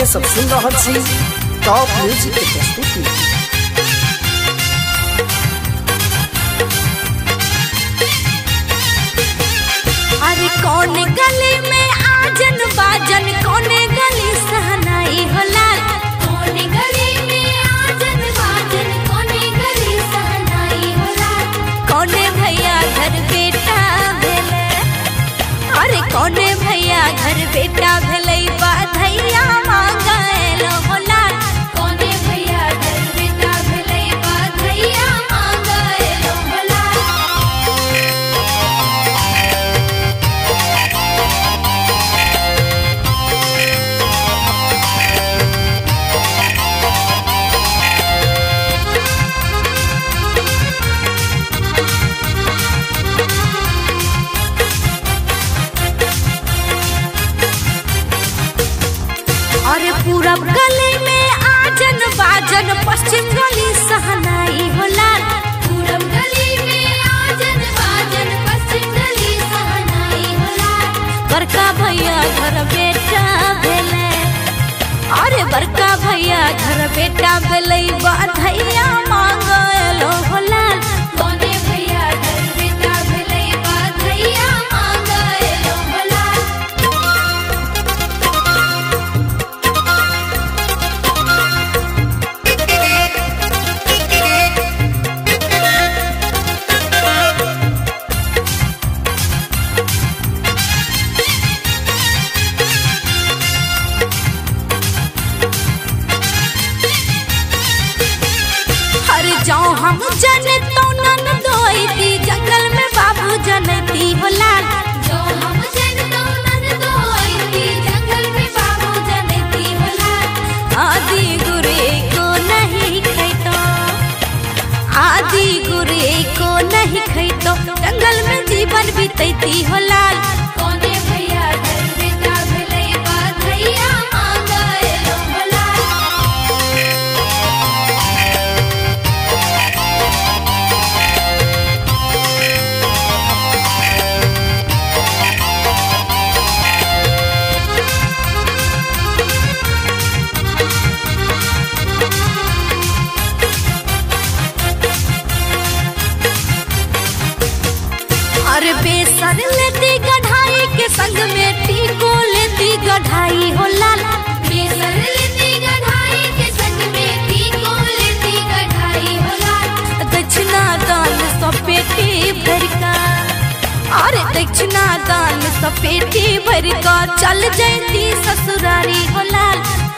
सब सुन रहल छी टॉप म्यूजिक के प्रस्तुति अरे कौन गली में आजन बाजन कौन गली सहनाई होला कौन गली में आजन बाजन कौन गली सहनाई होला कौन भैया घर बेटा भेले अरे कौन भैया घर बेटा भेले बाधैया मांगल होला कौन भैया घर बेटा भेले बाधैया मांगल होला अरे पूरब गली में आजन बाजन पश्चिम गली सहनाई होला पूरब गली में आजन बाजन पश्चिम गली सहनाई होला बड़का भैया घर बेटा भेले अरे बड़का भैया घर बेटा भेले बाधैया मांगलो होला कोने भैया घर बेटा भेले बाधैया मांगलो होला हर जाऊं हम जने तो नन दोईती जंगल में बाबू जनती होला जो हम जने तो नन दोईती जंगल में बाबू जनती होला आदि गुरे को नहीं खैतो आदि गुरे को नहीं खैतो जंगल में जीवन बीतैती होला कोने भैया घर बेटा भेलै बाधैया मांगल होला अरे बेसन लेती गढ़ाई के संग में टीको लेती गढ़ाई हो लाल बेसन लेती गढ़ाई के संग में टीको लेती गढ़ाई हो लाल दक्षिणा दान सपेटी भर का अरे दक्षिणा दान सपेटी भर का चल जैती ससुरारी हो लाल